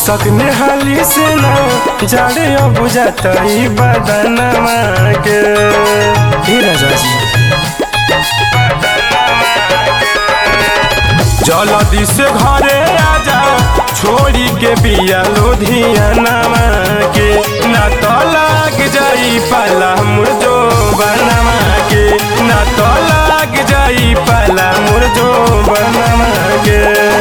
सकने हाली से ना जाड़े अब जातई बदनमा के हे राजा जी जल्दी से घरे आजा छोड़ी के बिया लुधियाना के ना तो लाग जाई पाला मुरजो बनवा के ना तो लाग जाई पाला मुरजो बनवा के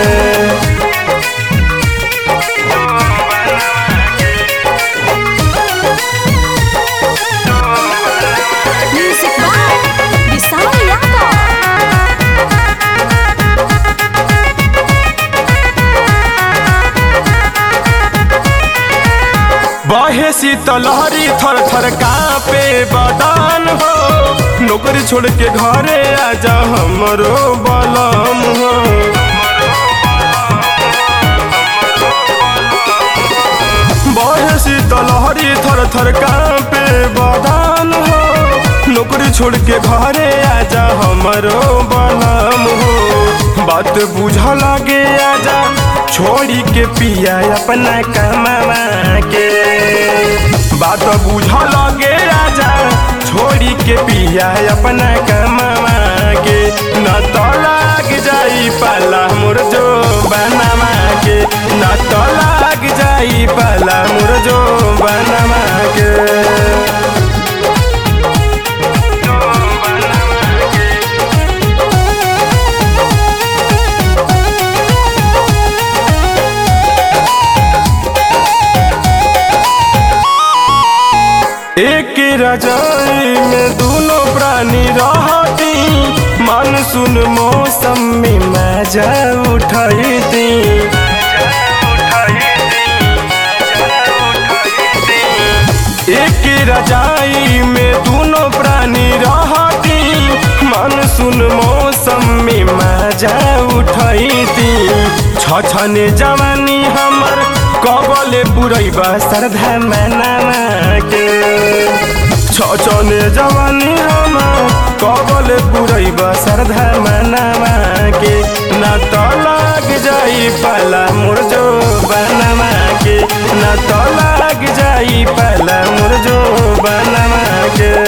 Music by Visal Yadav. बहे शीतलहरी थर थर कापे बदान हो नौकरी छोड़ के घरे आजा हमरो बलम हो बहे शीतलहरी थर थर कापे बदान हो नौकरी छोड़ के घरे आजा हमरो बलम हो बात बुझ लगे आजा छोड़ी के पिया अपना कमावा के बात बुझ लगे आजा छोड़ी के पिया अपना कमावा के न तो लाग जाई पाला मोर जो बनवा के न तो लाग जाई पाला मोर जो बनवा के एक रजाई में दोनों प्राणी रहती मानसून मौसम में मजा उठाती एक रजाई में दोनों प्राणी रहती मानसून मौसम में मजा उठाती छछने जवानी हमर कबले पुरैबा श्रद्धा मनावा के छछने जवानी हमर कबले पुरैबा श्रद्धा मनावा के ना तो लाग जाई पाला मोर जो बनवा के ना तो लाग जाई पाला मोर जो बनवा के